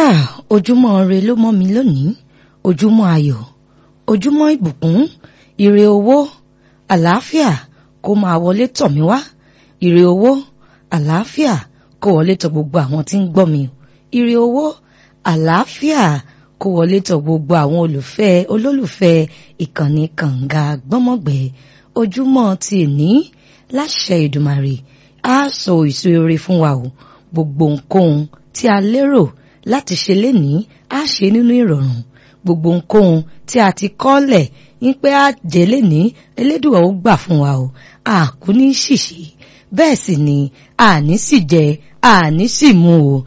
Ah, ojúmọ́ ire ló mọ́ mi lónìí ojúmọ́ ayọ̀ ojúmọ́ ìbùkún ire owó àlàáfíà kó máa wọlé tọ̀ mí wá ire owó àlàáfíà kó wọlé tọ̀ gbogbo àwọn tí ń gbọ́ mi ire owó àlàáfíà kó wọlé tọ̀ gbogbo àwọn olùfẹ́ olólùfẹ́ ìkànnì kànga gbọ́mọ̀gbẹ́ ojúmọ́ ti ní láṣẹ ìdùmarè á sọ èso rere fún wa o gbogbo nǹkan tí a lérò láti ṣe lénìí á ṣe nínú ìrọ̀rùn gbogbo nǹkan tí a ti kọ́lẹ̀ ń pé á jẹ́ lénìí elédùà ó gbà fún wa o àkú ní ṣìṣì bẹ́ẹ̀ sì ni àní sì jẹ àní sì mu o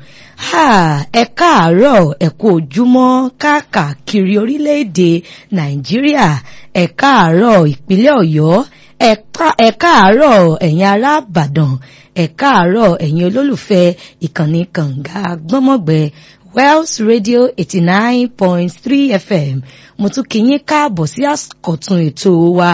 ẹ káàárọ̀ ẹ kú ojúmọ́ káàkiri orílẹ̀-èdè nàìjíríà ẹ káàárọ̀ ìpínlẹ̀ ọ̀yọ́ ẹ káàárọ̀ ẹ̀yin ará ìbàdàn ẹ káàárọ̀ ẹ̀yin olólùfẹ́ ìkànnì kànga gbọ́mọ̀gbẹ́ Wells Radio eighty nine point three FM mo tún kí yín káàbọ̀ sí àkọ́tún ètò wa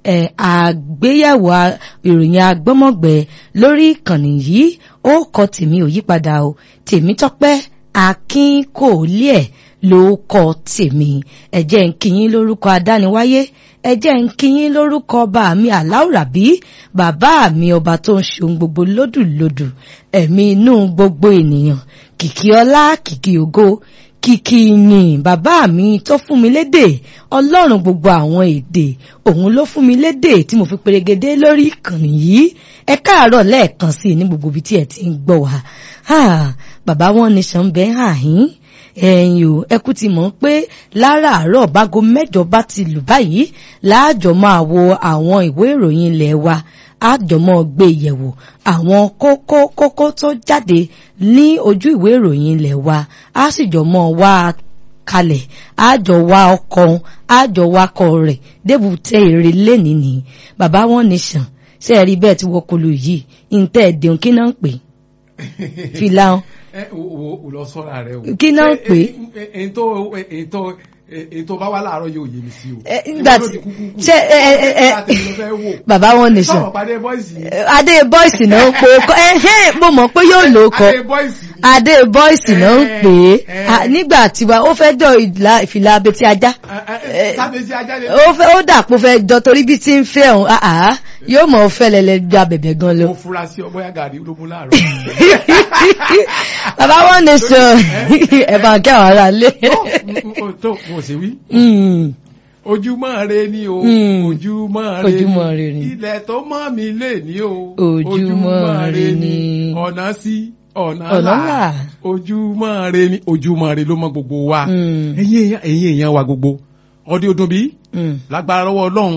àgbéyẹ̀wò ìròyìn agbọ́mọ̀gbẹ́ lórí ìkànnì yìí ó kọ tèmi ò yípadà o tèmi tọ́pẹ́ akin kò lé ẹ̀ ló kọ tèmi ẹ jẹ́ ń kí yín lórúkọ adániwáyé ẹ jẹ́ ń kí yín lórúkọ ọba mi aláwùrábí bàbá mi ọba tó ń ṣohun gbogbo lódùlódù ẹ̀mí inú gbogbo ènìyàn kìkì ọlá kìkì ògo kìkì yìn bàbá mi tó fún mi lédè ọlọ́run gbogbo àwọn èdè òun ló fún mi lédè tí mo fi perégedé lórí ìkànnì yìí ẹ káàárọ̀ lẹ́ẹ̀kan sí i ní gbogbo ibi tí ẹ ti ń gbọ́ wá bàbá wọn ní sàn bẹ́ẹ̀ hàn yín ẹ̀yin o ẹkú ti mọ̀ pé láràárọ̀ bágo mẹ́jọ bá ti lù báyìí láàjọ máa wo àwọn ìwé ìròyìn ilẹ̀ wa àjọmọ́ gbé yẹ̀wò àwọn kókó kókó tó jáde ní ojú ìwé ìròyìn ilẹ̀ wa á sì jọ mọ́ wá kalẹ̀ àjọ wa ọkọ̀ àjọ wakọ̀ rẹ̀ débùtẹ́ èrè lẹ́nìí ni bàbá wọn nìṣàn ṣe rí bẹ́ẹ̀ tí wọ́n kọlu yìí ntẹ́ ẹ̀dẹ̀hùn kí náà ń pè fìlà o lọ sọ́ra rẹ o. kí náà ń pè. ètò ètò ètò bá wà láàárọ̀ yóò yé mi sí o. nígbà tí ṣe ẹ ẹ ẹ bàbá wọn nìṣàn adé bọ́ìsì náà ń pè é ẹhẹ́n mo mọ̀ pé yóò lò ó kọ adé bọ́ìsì náà ń pè é nígbà tí wa ó fẹ́ jọ ìfìlà abetí ajá ó dà pé ó fẹ́ jọ torí bí tí ń fẹ́ òun yóò mọ̀ fẹ́ lẹ́lẹ́ gba bẹ̀bẹ̀ gan lọ. mo fura sí ọgbọ́n yàgàrí ló mú láàárọ̀. bàbá wọn nìṣàn ẹ̀ bá kí àwọn ará lé. tó mo sì wí ojúmọ́ re ni o ojúmọ́ re ojúmọ́ re ni ilẹ̀ tó mọ́ mi lè ní o ojúmọ́ re ni ọ̀nà sí ọ̀nà ọ̀nà là là ojúmọ́ re ni ojúmọ́ re ló mọ gbogbo wa ẹ̀yin èèyàn wa gbogbo ọdí ọdún bí lágbára lọ́wọ́ ọlọ́run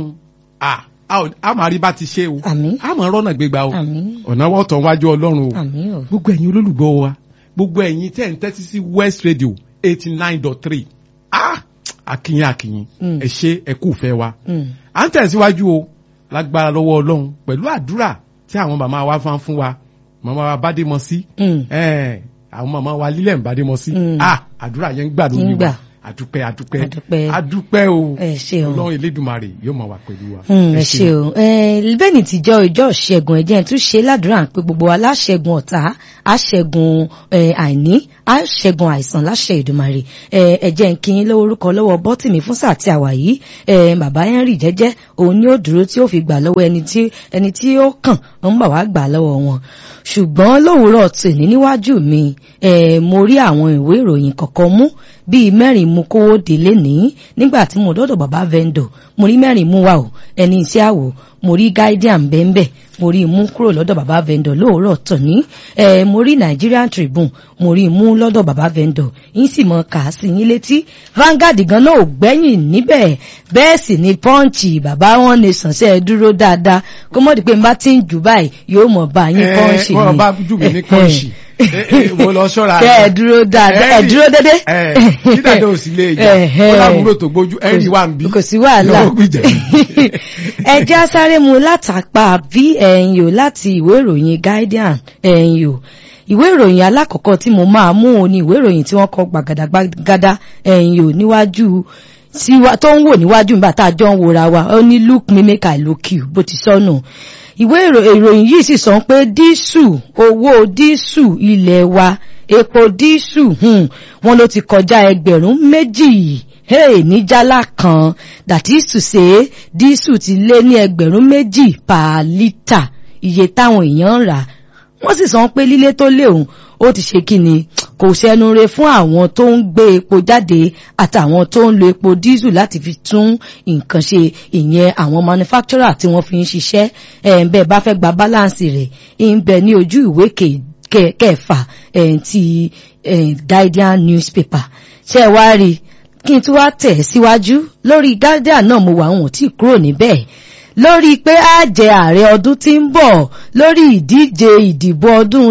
a máa rí bá ti ṣe o àmín a máa rọ́nà gbégbá o àmín ọ̀nà wọ́n tàn wájú ọlọ́run o àmín o gbogbo ẹ̀yin olólùgbọ́ wa gbogbo ẹ̀yin tẹ́ ń tẹ́tí sí West Radio eighty nine dot three ah akínyìn akínyìn Mm. ẹ ṣe ẹ kú fẹ́ wa Mm. à ń tẹ̀síwájú o lágbára lọ́wọ́ ọlọ́run pẹ̀lú àdúrà tí àwọn màmá wa fán fún wa màmá wa Bádémọsí Mm. ẹ̀ àwọn màmá wa lílẹ̀ ń Bádémọsí Mm. ah àdúrà yẹn ń gbà lórí Ń gbà. wa àdúpẹ́ àdúpẹ́ Àdúpẹ́. àdúpẹ́ o ẹ ṣeun ọlọ́run Elédùmarè yóò máa wà pẹ̀lú wa. Mm, ẹ ṣe o bẹ́ẹ̀ni tíjọ́ ìjọ ṣẹ́gun ẹ̀jẹ̀ tún ṣe ládùúrà pé gbogbo wa láṣẹ́gun ọ̀tá àṣẹ́gun eh, àìní àṣẹ́gun àìsàn láṣẹ Èdùmàrè Eh, ẹ̀jẹ̀ ń kí yín lórúkọ lọ́wọ́ bọ́tìmí fún sáà tí a wà yìí Eh, bàbá Henry jẹ́jẹ́ òun ni ó dúró tí ó fi gbà lọ́wọ́ ẹni tí ẹni tí ó kàn ń bà wá gbà lọ́wọ́ wọn ṣùgbọ́n lówùúrọ̀ tòní níwájú mi eh, mo rí àwọn ìwé ìròyìn kọ̀ọ̀kan mú bíi mẹ́rin mú kówó délé ní nígbà tí mo dọ́dọ̀ bàbá vendor mo rí mẹ́rin mú wa o ẹni iṣẹ́ àwò mo rí guardian bẹ́ẹ̀nbẹ́ mo rí mú kúrò lọ́dọ̀ bàbá vendor lóòrọ̀ tòní ẹ mo rí Nigerian Tribune mo rí mú lọ́dọ̀ bàbá vendor yín sì mọ kà á sí yín létí Vanguard gan náà ò gbẹ́yìn níbẹ̀ bẹ́ẹ̀ sì ni Punch bàbá wọn ní sànṣẹ́ dúró dáadáa kó mọ̀ di pé n bá ti ń jù báyìí yóò mọ̀ bá yín Punch ẹ ni wọ́n bá jù mí ní pọ́ǹsì mo lọ ṣọ́ra kẹ́ ẹ dúró dáadáa ẹ dúró dédé. kí dàda ò sí lè jà Ẹ̀hẹ́. ó láwùúrò tó gbójú ẹ̀rí wà ń bí kò sí wàhálà yóò gbìjà ẹ já sáré mu látàpá bí ẹ̀yin o láti ìwé ìròyìn Guardian ẹ̀yin o ìwé ìròyìn alákọ̀ọ́kọ́ tí mo máa mú o ní ìwé ìròyìn tí wọ́n kọ gbàgàdàgbàgàdà ẹ̀yin o níwájú síwá tó ń wò níwájú nígbà tá a jọ ń wòra wa ó ní look me make I look you bó ti sọnù ìwé ìròyìn yìí sì sọ pé dísù owó dísù ilé wa epo dísù wọn ló ti kọjá ẹgbẹ̀rún méjì hey, ní jálá kan that is to say dísù ti lé ní ẹgbẹ̀rún méjì per litre iye táwọn èèyàn ń rà wọ́n sì sọ pé lílé tó léhùn ó ti ṣe kí ni kò sẹ́nu re fún àwọn tó ń gbé epo jáde àtàwọn tó ń lo epo dísù láti fi tún nǹkan ṣe ìyẹn àwọn manufacturer tí wọ́n fi ń ṣiṣẹ́ ẹ̀ ń bẹ́ẹ̀ bá fẹ́ gba balance rẹ̀ ń bẹ ní ojú ìwé kẹfà ti Guardian newspaper ṣe wá rí kí n tún wá tẹ̀ síwájú lórí Guardian náà mo wà wọn ò tí kúrò níbẹ̀ lórí pé á jẹ ààrẹ ọdún tí ń bọ̀ lórí ìdíje ìdìbò ọdún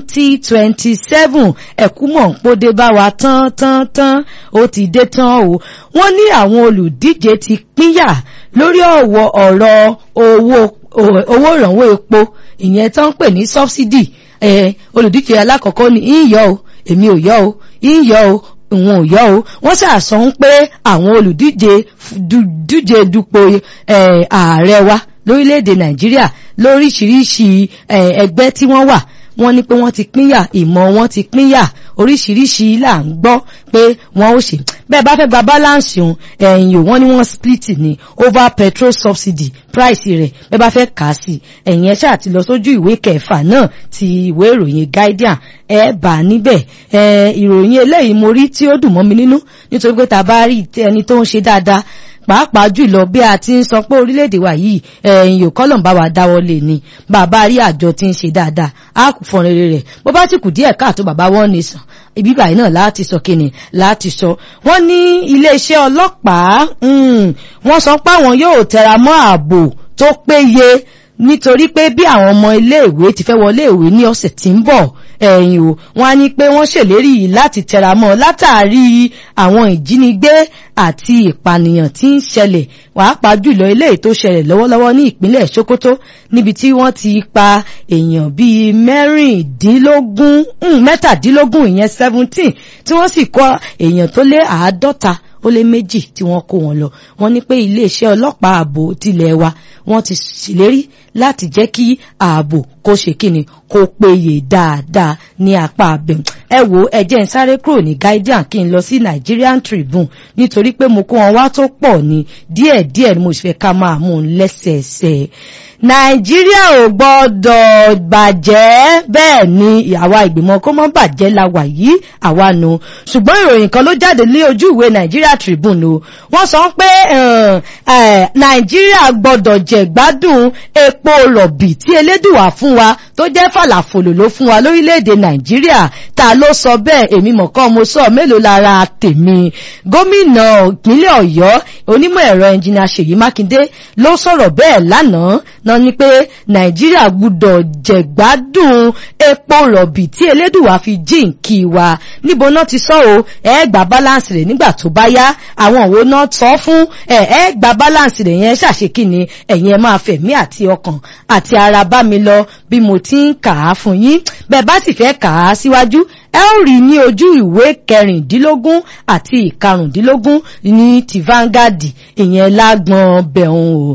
2027 ẹ̀kúmọ̀ ń pòdé bá wa tán tán tán ó ti dé tán o wọ́n ní àwọn olùdíje ti pínyà lórí ọ̀wọ̀ ọ̀rọ̀ owó owó ìrànwọ́ epo ìyẹn tán ń pè ní subsidy olùdíje alákọ̀ọ́kọ́ ní ìyọ́ o èmi ò yọ́ o ìyọ́ o òun ò yọ o wọ́n ṣàṣọ ń pé àwọn olùdíje díje dupò ààrẹ wa lórílẹ̀‐èdè nàìjíríà lóríṣiríṣi ẹgbẹ́ tí wọ́n wà wọ́n ní pé wọ́n ti pínyà ìmọ̀ wọn ti pínyà oríṣiríṣi là ń gbọ́ pé wọ́n ó ṣe bẹ́ẹ̀ bá fẹ́ gba balance òun ẹ̀yìn ò wọ́n ní wọ́n split ní over petrol subsidy price rẹ̀ bẹ́ẹ̀ bá fẹ́ kà á sí ẹ̀yìn ẹ̀ ṣáà ti lọ sójú ìwé kẹfà náà ti ìwé ìròyìn Guardian ẹ bá níbẹ̀ ìròyìn eléyìí mo rí tí ó dùn mọ́ mi nínú nítorí pé tá a bá rí ẹni tó ń ṣe dáadáa pàápàá jùlọ bí a ti ń sọ pé orílẹ̀-èdè wa yìí ẹ̀yìn òkọ́lọ̀ ń bá wa dáwọ́ lé ní bàbá rí àjọ tí ń ṣe dáadáa á kù fọn rere rẹ̀ bó bá sì kù díẹ̀ káàtó bàbá wọn ní sàn ibi báyìí náà láti sọ kíni láti sọ wọ́n ní iléeṣẹ́ ọlọ́pàá wọ́n sọ pé àwọn yóò tẹra mọ́ ààbò tó péye nítorí pé bí àwọn ọmọ iléèwé ti fẹ́ wọlé ìwé ní ọ̀sẹ̀ tí ń bọ̀ ẹ̀yìn o wọ́n á ní pé wọ́n ṣèlérí láti tẹramọ́ látàrí àwọn ìjínigbé àti ìpànìyàn tí ń ṣẹlẹ̀ pàápàá jùlọ eléyìí tó ṣẹlẹ̀ lọ́wọ́lọ́wọ́ ní ìpínlẹ̀ Sokoto níbi tí wọ́n ti pa èèyàn bíi mẹ́rìndínlógún mẹ́tàdínlógún ìyẹn seventeen tí wọ́n sì kọ́ èèyàn tó lé àádọ́ta ó lé méjì tí wọ́n kó wọn lọ wọ́n ní pé iléeṣẹ́ ọlọ́pàá ààbò tilẹ̀ wa wọ́n ti ṣèlérí láti jẹ́ kí ààbò kó ṣe kíni kó péye dáadáa ní apá abẹ́mu ẹ wo ẹ jẹ́ n sáré kúrò ní Guardian kí n lọ sí Nigerian Tribune nítorí pé mo kó wọn wá tó pọ̀ ní díẹ̀díẹ̀ ni mo sì fẹ́ ká máa mú un lẹ́sẹẹsẹ nàìjíríà ò gbọ́dọ̀ bàjẹ́ bẹ́ẹ̀ ni àwa ìgbìmọ̀ kó mọ́ bàjẹ́ la wà yìí àwa nu ṣùgbọ́n ìròyìn kan ló jáde ní ojú ìwé Nigeria Tribune o wọ́n sọ pé nàìjíríà gbọ́dọ̀ jẹ̀gbádùn epo rọ̀bì tí elédùwà fún wa tó jẹ́ fàlàfòlò ló fún wa lórílẹ̀‐èdè nàìjíríà ta ló sọ bẹ́ẹ̀ èmi mọ̀kàn mo sọ mélòó lára tèmi gómìnà ìpínlẹ̀ ọ̀yọ́ onímọ̀ ẹ̀rọ ẹnjìnà ṣèyí mákindé ló sọ̀rọ̀ bẹ́ẹ̀ lánàá náà ni pé nàìjíríà gbúdọ̀ jẹ̀gbádùn epo rọ̀bì tí elédùwà fi jíǹkì wa níbo náà ti sọ o ẹ gba balance rẹ̀ nígbà tó bá yá àwọn òwò náà sọ fún ẹ ẹ gba balance rẹ̀ yẹn ṣàṣekínni ẹ̀yin ẹ máa fẹ̀mí àti ọkàn àti ara bá mi lọ bí mo ti ń kà á fún yín bẹ́ẹ̀ bá sì fẹ́ kà á síwájú ẹ ó rí ní ojú ìwé kẹrìndínlógún àti ìkarùndínlógún ní ti Vanguard ìyẹn lágbọn bẹ̀rùn o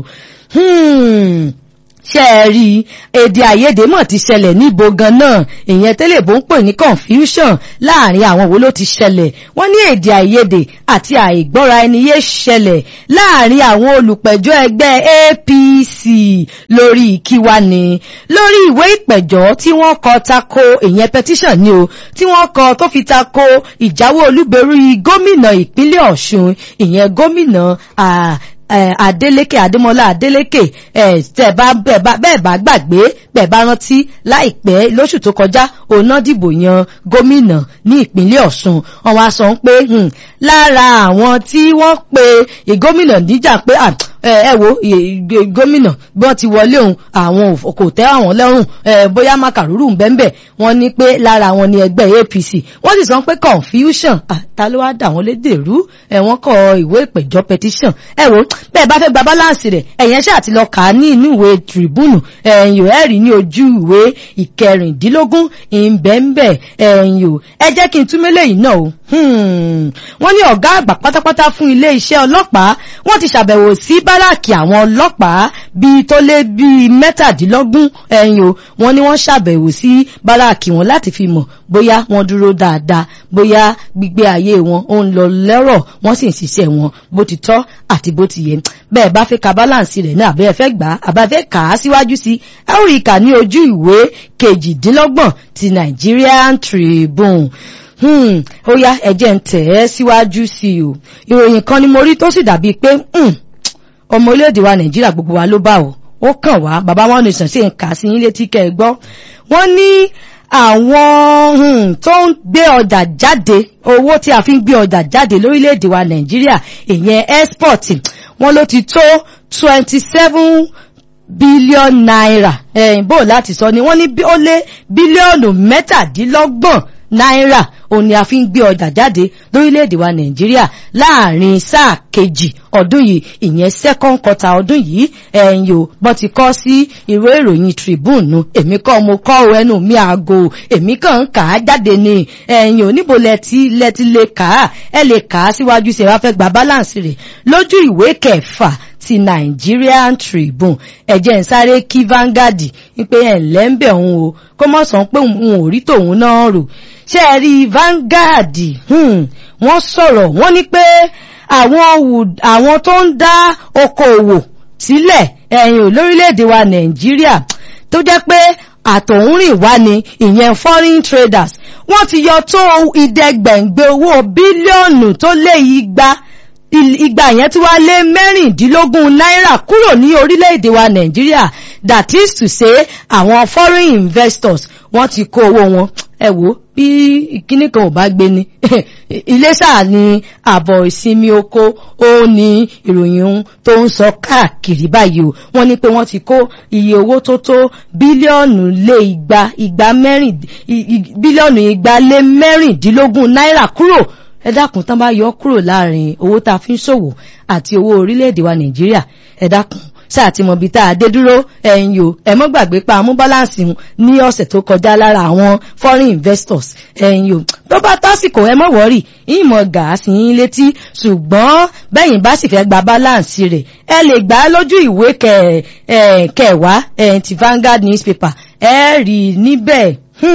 ṣe ẹ rí èdè àìyedè mọ̀ ti ṣẹlẹ̀ níbo gan náà ìyẹn tẹ́lẹ̀ bó ń pè ní confusion láàrin àwọn wo ló ti ṣẹlẹ̀ wọ́n ní èdè àìyedè àti àìgbọ́ra ẹni yé ṣẹlẹ̀ láàrin àwọn olùpẹ̀jọ́ ẹgbẹ́ APC lórí ìkíwá ni lórí ìwé ìpẹ̀jọ́ tí wọ́n kọ tako ìyẹn petition ni o tí wọ́n kọ tó fi tako ìjáwó olúborí gómìnà ìpínlẹ̀ Ọ̀ṣun ìyẹn gómìnà Adeleke Adémọ́lá Adeleke tẹ́ bá bẹ́ẹ̀ bá gbàgbé bẹ́ẹ̀ bá rántí láìpẹ́ lóṣù tó kọjá òun náà dìbò yan gómìnà ní ìpínlẹ̀ Ọ̀ṣun wọ́n wá sọ pé lára àwọn tí wọ́n pe ìgómìnà níjà pé ẹ wo gómìnà bí wọ́n ti wọlé òun àwọn kò tẹ́ àwọn lọ́rùn bóyá màkàrúrù ń bẹ́ńbẹ́ wọ́n ní pé lára wọn ni ẹgbẹ́ APC wọ́n sì sọ pé confusion ta ló wá dà wọ́n lédè rú wọ́n kọ ìwé ìpẹ̀jọ́ petition ẹ wo bẹ́ẹ̀ bá fẹ́ gba balance rẹ̀ ẹ̀yẹn ṣáà ti lọ kà á ní inú ìwé tribune ẹ̀yìn ò ẹ̀rí ní ojú ìwé ìkẹrìndínlógún ìbẹ̀ǹbẹ̀ ẹ̀yìn ò ẹ jẹ́ kí n tún mélé yìí náà o wọ́n ní ọ̀gá àgbà pátápátá fún ilé iṣẹ́ ọlọ́pàá wọ́n ti ṣàbẹ̀wò sí báràkì àwọn ọlọ́pàá bíi tó lé bíi mẹ́tàdínlógún ẹ̀yìn o wọ́n ní wọ́n ṣàbẹ̀wò sí báràkì wọn láti fi mọ̀ bóyá wọ́n dúró dáadáa bóyá gbígbé ayé wọn ó ń lọ lẹ́rọ̀ wọ́n sì ń ṣiṣẹ́ wọn bó ti tọ́ àti bó ti yẹ bẹ́ẹ̀ bá fẹ́ ka báláǹsì rẹ̀ náà àbẹ́ fẹ́ gbà á àbáfẹ́ kà á síwájú sí ẹ ó rí i kà ní ojú ìwé kejìdínlọ́gbọ̀n ti Nigerian Tribune hmm, ó yá ẹ̀jẹ̀ ń tẹ̀ ẹ́ síwájú sí i o ìròyìn kan ni mo rí tó sì dàbíi pé ọmọ orílẹ̀-èdè wa Nàìjíríà gbogbo wa ló bá o ó kàn wá bàbá wọn ní sàn sí nǹkan sí yín létí kẹ́ ẹ gbọ́ wọ́n ní àwọn tó ń gbé ọjà jáde owó tí a fi ń gbé ọjà jáde lórílẹ̀-èdè wa Nàìjíríà ìyẹn export wọ́n ló ti tó twenty seven bílíọ̀nù náírà ẹ̀yìn bò láti sọ ni wọ́n ní ó lé bílíọ̀nù mẹ́tàdínlọ́gbọ̀n náírà òun ni a fi ń gbé ọjà jáde lórílẹ̀‐èdè wa nàìjíríà láàrin sáà kejì ọdún yìí ìyẹn second quarter ọdún yìí ẹ̀yìn o bọ́n ti kọ́ sí ìwé ìròyìn tribune nu èmi kọ́ mo kọ́ ẹnu mi àgò èmi kàn ń kà á jáde ni ẹ̀yìn o níbo lẹ́tí lẹ́tí lè kà á ẹ lè kà á síwájú sí ẹ wá fẹ́ gba balance rẹ̀ lójú ìwé kẹfà ti Nigerian Tribune ẹ̀jẹ̀ ń sáré kí Vanguard wípé ẹ̀ ńlẹ́ ń bẹ̀ òun o kó mọ̀ sàn pé òun ò rí tòun náà rò ṣé ẹ rí Vanguard wọ́n sọ̀rọ̀ wọ́n ní pé àwọn tó ń dá okòòwò sílẹ̀ ẹ̀yìn ò lórílẹ̀‐èdè wa Nàìjíríà tó jẹ́ pé àtọ̀húnrìn wá ni ìyẹn foreign traders wọ́n ti yọ tó ìdẹ́gbẹ̀ǹgbẹ̀ owó bílíọ̀nù tó lé igba ìgbà yẹn tí wá lé mẹ́rìndínlógún náírà kúrò ní orílẹ̀-èdè wa nàìjíríà that is to say àwọn foreign investors wọ́n ti kó owó wọn ẹ wò bí ìkíní kan ò bá gbé ni iléṣà ni àbọ̀ ìsinmi oko ó ní ìròyìn tó ń sọ káàkiri báyìí o wọ́n ní pé wọ́n ti kó iye owó tó tó bílíọ̀nù lé igba igba mẹ́rin bílíọ̀nù igba lé mẹ́rìndínlógún náírà kúrò ẹ dákun tán bá yọ kúrò láàrin owó tá a fi ń ṣòwò àti owó orílẹ̀-èdè wa nàìjíríà ẹ dákun sáà tí mo bi tá a dé dúró ẹ̀yin o ẹ mọ́ gbàgbé pa amú báláǹsì ní ọ̀sẹ̀ tó kọjá lára àwọn foreign investors ẹ̀yin o tó bá tásìkò ẹ mọ́ wọ́rì ìmọ̀ gàásì yín létí ṣùgbọ́n bẹ́yìn bá sì fẹ́ gba báláǹsì rẹ̀ ẹ lè gbà á lójú ìwé kẹwàá ti Vanguard newspaper ẹ rí níbẹ̀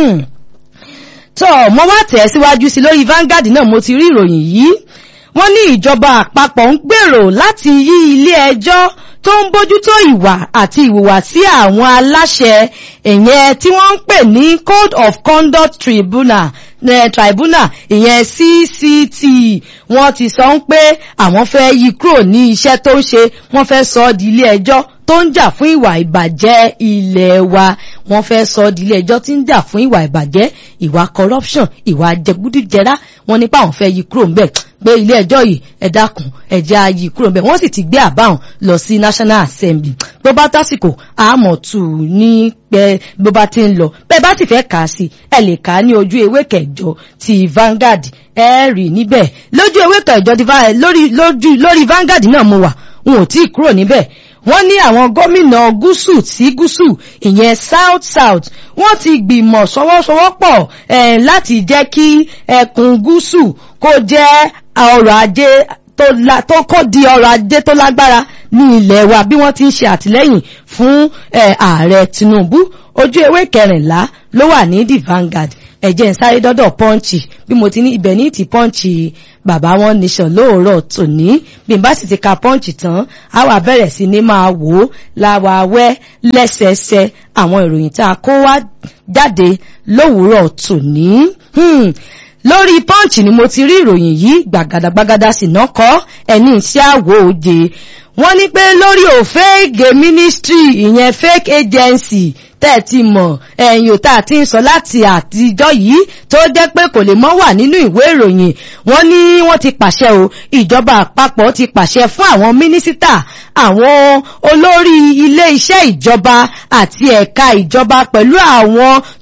tọ́ mo wá tẹ̀ síwájú sí lórí Vanguard náà mo ti rí ìròyìn yìí wọ́n ní ìjọba àpapọ̀ ń gbèrò láti yí ilé ẹjọ́ tó ń bójútó ìwà àti ìhùwàsí àwọn aláṣẹ ìyẹn tí wọ́n ń pè ní Code of Conduct Tribunal eh, tribunal ìyẹn CCT wọ́n ti sọ ń pé àwọn fẹ́ yí kúrò ní iṣẹ́ tó ń ṣe wọ́n fẹ́ sọ ọ́ di ilé ẹjọ́ tó ń jà fún ìwà ìbàjẹ́ ilé wa wọ́n fẹ́ sọ di ilé ẹjọ́ tí ń jà fún ìwà ìbàjẹ́ ìwà corruption ìwà jẹgúdújẹrá wọ́n nípa àwọn fẹ́ yí kúrò ńbẹ̀ pé ilé ẹjọ́ yìí ẹ dákun ẹ jẹ́ á yí kúrò ńbẹ̀ wọ́n sì ti gbé àbáhùn lọ sí National Assembly tó bá tásìkò àmọ̀ tù ní pẹ́ bó bá ti ń lọ bẹ́ẹ̀ bá sì fẹ́ kà á sí ẹ lè kà á ní ojú ewé kẹjọ ti Vanguard ẹ rí níbẹ̀ lójú ewé kẹjọ ti lórí lórí Vanguard náà mo wà n ò tí ì kúrò níbẹ̀ wọ́n ní àwọn gómìnà gúúsù sí gúúsù ìyẹn south south wọ́n ti gbìmọ̀ sọwọ́sowọ́pọ̀ eh, láti jẹ́ kí ẹkùn gúúsù kó jẹ́ ọrọ̀ ajé tó kó di ọrọ̀ ajé tó lágbára ní ilẹ̀ wa bí wọ́n ti ń ṣe àtìlẹ́yìn fún ààrẹ Tinubu ojú ewé kẹrìnlá ló wà ní the Vanguard ẹ̀jẹ̀ ń sáré dọ́dọ̀ pọ́ǹchì bí mo ti ní ibẹ̀ ní ti pọ́ǹchì bàbá wọn nation lóòrọ̀ tòní bí n bá sì ti ka pọ́ǹchì tán á wà bẹ̀rẹ̀ sí ní máa wò ó láwa wẹ́ lẹ́sẹẹsẹ àwọn ìròyìn tá a kó wá jáde lówùúrọ̀ tòní. lórí pọ́ǹchì ni mo ti rí ìròyìn yìí gbàgàdàgbàgàdà sì náà kọ́ ẹni iṣẹ́ àwò òde wọ́n ní pé lórí òfégè ministry ìyẹn fake agency tẹ́ ẹ ti mọ̀ ẹ̀yìn òtá àti ń sọ láti àtijọ́ yìí tó jẹ́ pé kò lè mọ́ wà nínú ìwé ìròyìn wọ́n ní wọ́n ti pàṣẹ o ìjọba àpapọ̀ ti pàṣẹ fún àwọn mínísítà àwọn olórí ilé iṣẹ́ ìjọba àti ẹ̀ka ìjọba pẹ̀lú àwọn